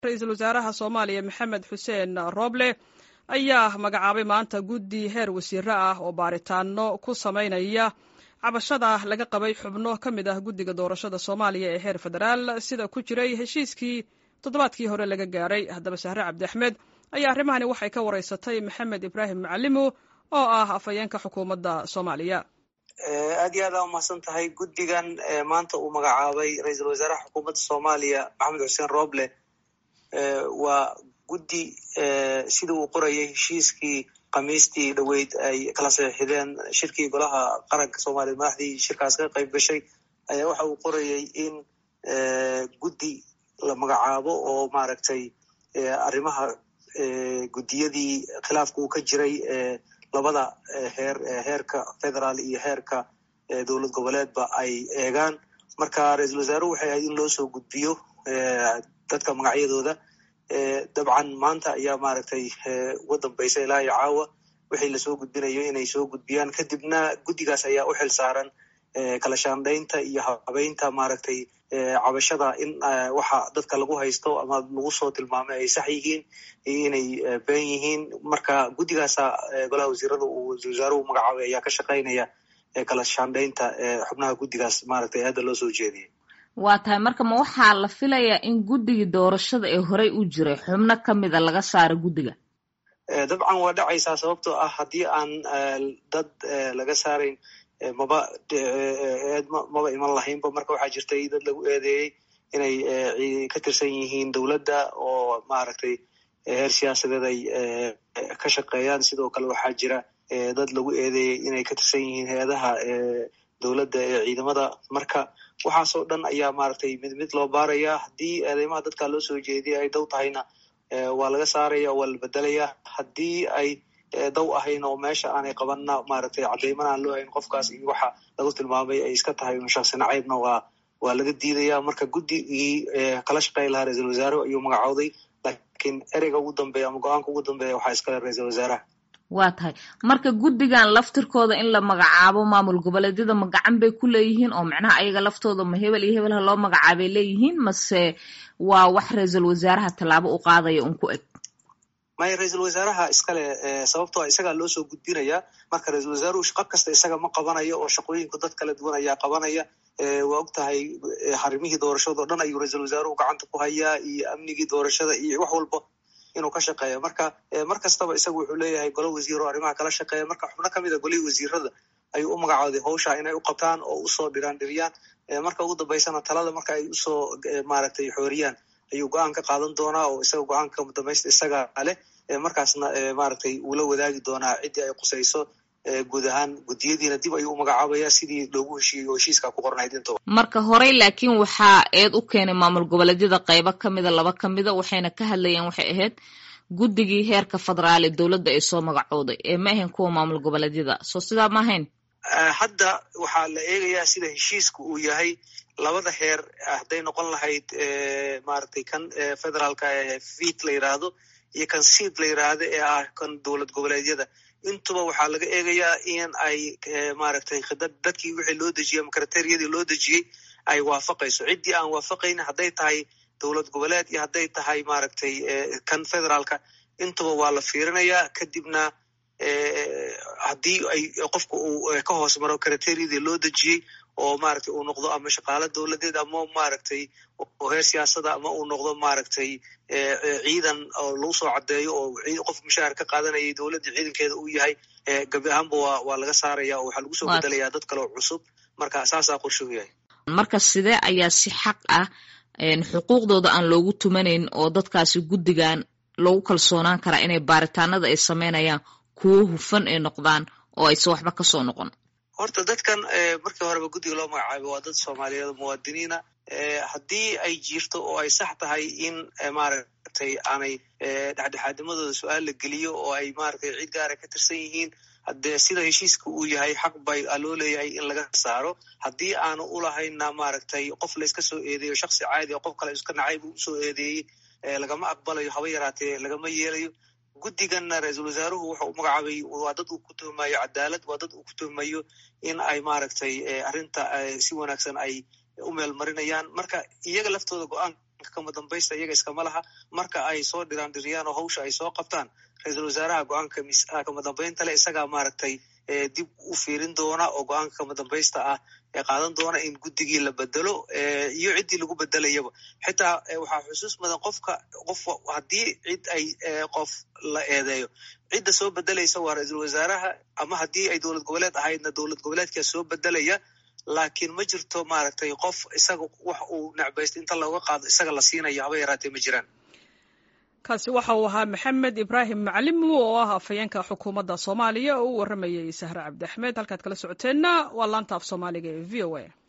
ra-iisul wasaaraha soomaaliya maxamed xuseen rooble ayaa magacaabay maanta guddi heer wasiiro ah oo baaritaano ku samaynaya cabashada laga qabay xubno ka mid ah guddiga doorashada soomaaliya ee heer federaal sida ku jiray heshiiskii toddobaadkii hore laga gaaray haddaba sahre cabdi axmed ayaa arrimahani waxay ka wareysatay maxamed ibraahim macalimo oo ah afhayeenka xukuumadda soomaaliya aad iyo aad aa umahadsan tahay guddigan maanta uu magacaabay ra-iisul wasaaraha xukuumadda soomaaliya maxamed xuseen rooble waa guddi sida uu qorayay heshiiskii khamiistii dhoweyd ay kala saxiixdeen shirkii golaha qaranka soomaaliya madaxdii shirkaas ka qayb gashay ayaa waxa uu qorayay in guddi la magacaabo oo maaragtay arrimaha guddiyadii khilaafka uu ka jiray labada heer heerka federaal iyo heerka dowlad goboleedba ay eegaan marka ra-iisul wasaaruhu waxay ahayd in loo soo gudbiyo dadka magacyadooda dabcan maanta ayaa maaragtay uga dambaysa ilaa iyo caawa wixii lasoo gudbinayo inay soo gudbiyaan kadibna guddigaas ayaa u xil saaran kala shaandhaynta iyo habeynta maaragtay cabashada in waxa dadka lagu haysto ama lagu soo tilmaamay ay sax yihiin iyo inay been yihiin marka guddigaasa golaha wasiirada uu ra-isul wasaaruhu magacaabay ayaa ka shaqaynaya kala shaandhaynta xubnaha guddigaas maaragtay hadda loo soo jeediyay waa tahay marka ma waxaa la filayaa in guddigii doorashada ee horey u jiray xubno ka mida laga saaro guddiga dabcan waa dhacaysaa sababtoo ah haddii aan dad laga saarayn maba maba iman lahaynba marka waxaa jirtay dad lagu eedeeyey inay ka tirsan yihiin dowladda oo maaragtay heer siyaasadeed ay ka shaqeeyaan sidoo kale waxaa jira dad lagu eedeeyey inay ka tirsan yihiin hay-adaha dowladda ee ciidamada marka waxaasoo dhan ayaa maaragtay mid mid loo baaraya haddii eedeymaha dadka loo soo jeediyay ay dow tahayna waa laga saaraya waa la bedelaya haddii ay dow ahayn oo meesha aanay qabanna maaragtay cadeyman aan loo hayn qofkaas iyo waxa lagu tilmaamay ay iska tahay un shaksi nacaybna waa waa laga diidaya marka guddigii kala shaqeey lahaa ra-iisul wasaaruhu ayuu magacowday laakiin ereyga ugu dambeeya ama go-aanka ugu dambeeya waxaa iskale ra-iisul wasaaraha waa tahay marka guddigan laftirkooda in la magacaabo maamul goboleedyada ma gacan bay ku leeyihiin oo macnaha ayaga laftooda ma hebel iyo hebel ha loo magacaabay leeyihiin mase waa wax ra-iisul wasaaraha tallaabo u qaadaya un ku eg maya ra-iisul wasaaraha iskale sababtoo isagaa loo soo gudbinaya marka ra-iisul wasaaruhu shaqo kasta isaga ma qabanayo oo shaqooyinku dad kala duwan ayaa qabanaya waa og tahay xarimihii doorashado o dhan ayuu ra-iisul wasaaruhu gacanta ku hayaa iyo amnigii doorashada iyo wax walba inuu ka shaqeeya marka mar kastaba isagu wuxuu leeyahay golo wasiiro arrimaha kala shaqeeya marka xubno ka mid a golihii wasiirada ayuu u magacooday howsha inay u qabtaan oo usoo dhiraan dhiriyaan marka ugu dambaysana talada marka ay usoo maaragtay xooriyaan ayuu go-aan ka qaadan doonaa oo isaga go-aanka dambaysta isaga leh markaasna maaragtay uu la wadaagi doonaa ciddii ay qusayso guud ahaan guddiyadiina dib ayuu u magacaabaya sidii loogu heshiiyey oo heshiiska ku qornayd intaba marka horey laakiin waxaa eed u keenay maamul goboleedyada qaybo ka mida laba ka mida waxayna ka hadlayeen waxay ahayd guddigii heerka federaal ee dowladda ay soo magacooday ee ma ahayn kuwa maamul goboleedyada soo sidaa ma ahayn hadda waxaa la eegayaa sida heshiiska uu yahay labada heer hadday noqon lahayd maaragtay kan federaalka ee fiit la yidhaahdo iyo kan siid la yidhaahdo ee ah kan dowlad goboleedyada intuba waxaa laga eegayaa in ay maaragtay khidad dadkii wixii loo dejiyey ama kriteriyadii loo dejiyey ay waafaqayso ciddii aan waafaqaynin hadday tahay dowlad goboleed iyo hadday tahay maaragtay kan federaalka intuba waa la fiirinayaa kadibna haddii ay qofka uu ka hoos maro kriteriyadii loo dejiyey oo maaragtay uu noqdo ama shaqaalo dowladeed ama maaragtay oo heer siyaasada ama uu noqdo maaragtay ciidan oo lagu soo caddeeyo oo qof mushaahar ka qaadanayay dowladda ciidankeeda uu yahay gabi ahaanba waa waa laga saaraya oo waxaa lagu soo bedelayaa dad kale oo cusub marka saasaa qorshuhu yahay marka sidee ayaa si xaq ah xuquuqdooda aan loogu tumanayn oo dadkaasi guddigan loogu kalsoonaan karaa inay baaritaanada ay sameynayaan kuwo hufan ay noqdaan oo aysan waxba kasoo noqon horta dadkan markii horeba guddiga loo magacaabay waa dad soomaaliyeed muwaadiniina haddii ay jirto oo ay sax tahay in maaragtay aanay dhexdhexaadimadooda su-aal la geliyo oo ay maaragtay cid gaara ka tirsan yihiin haddee sida heshiiska uu yahay xaq bay loo leeyahay in laga saaro haddii aanu ulahaynna maaragtay qof layska soo eedeeyo shaksi caadi oo qof kale iska nacayb u usoo eedeeyey lagama aqbalayo haba yaraatee lagama yeelayo guddiganna ra-iisul wasaaruhu wuxa u magacaabay waa dad uu ku tuhmayo cadaalad waa dad uu ku tuhmayo in ay maaragtay arrinta si wanaagsan ay u meel marinayaan marka iyaga laftooda go-aan kama dambaysta iyaga iskama laha marka ay soo dhiraan dhiriyaan oo hawsha ay soo qabtaan ra-iisul wasaaraha go-aanka kama dambaynta le isagaa maaragtay dib u fiirin doona oo go-aanka kama dambaysta ah ee qaadan doona in guddigii la bedelo iyo ciddii lagu bedelayaba xitaa waxaa xusuus mudan qofka qof haddii cid ay qof la eedeeyo cidda soo bedelaysa waa ra-iisul wasaaraha ama haddii ay dowlad goboleed ahaydna dowlad goboleedkaa soo bedelaya laakiin ma jirto maaragtay qof isaga wax uu necbaysta inta looga qaado isaga la siinayo haba yaraatee ma jiraan kaasi waxa uu ahaa maxamed ibraahim macalimu oo ah afhayeenka xukuumadda soomaaliya oo u warramayay sahre cabdi axmed halkaad kala socoteenna waa laanta af soomaaliga ee v o a